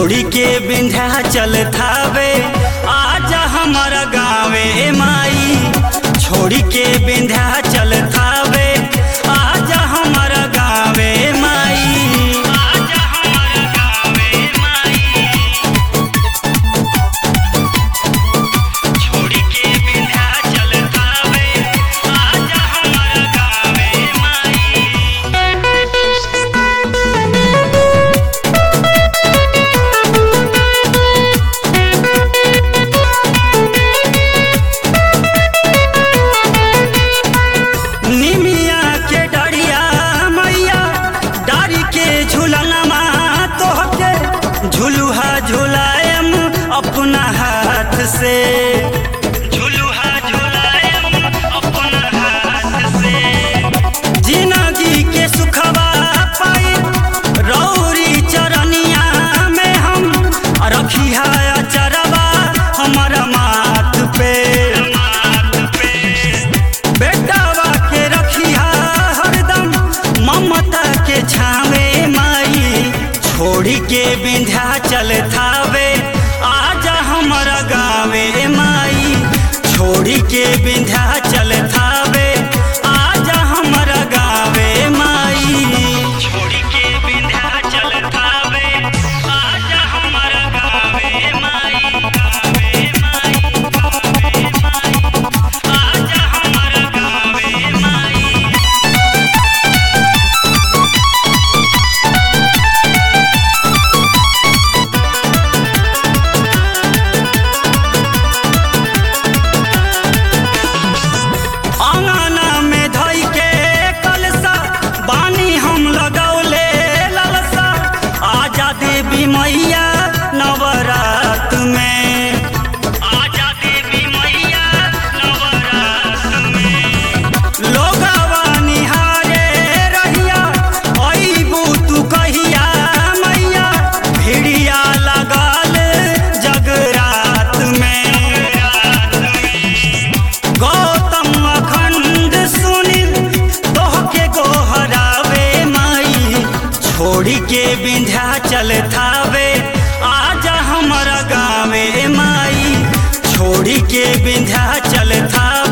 छोड़ी के विंध्याचल थावे आजा हमारा गाँवे माई छोड़ी के विंध्याचल थावे आजा हमारा गाँवे माई आजा हमारा गाँवे माई छोड़ी के विंध्याचल थावे आजा हमारा गाँवे माई निमिया के डरिया मैया डारी के झूलनमा तोहके झुलुहा झुलायम अपना हाथ से झुलुहा झुलायम अपना हाथ से जिंदगी के सुखवा पाई रौरी चरनिया में हम रखिया चरवा हमारा माथ पे माथ पे बेटावा के रखिया हरदम ममता के छावे माई छोड़ी के विंध्याचल थावे आजा हमारा गाँवे माई छोड़ी के विंध्याचल थावे आजा हमारा गाँवे माई छोड़ी के विंध्याचल थावे आजा हमारा गाँवे माई गाँवे माई गाँवे माई आजा हमारा गाँवे माई आंगना में धई के कलसा बानी हम लगौले ललसा आजा देवी मैया नवरात में आजा देवी मैया नवरात में लोगवा निहारे रहिया अइबू तू कहिया मैया भिड़िया लगाल जगरात में गौतम अखंड सुनील तोहके गोहरावे माई छोड़ी के विंध्याचल थावे आजा हमारा गाँवे माई छोड़ी के विंध्याचल थावे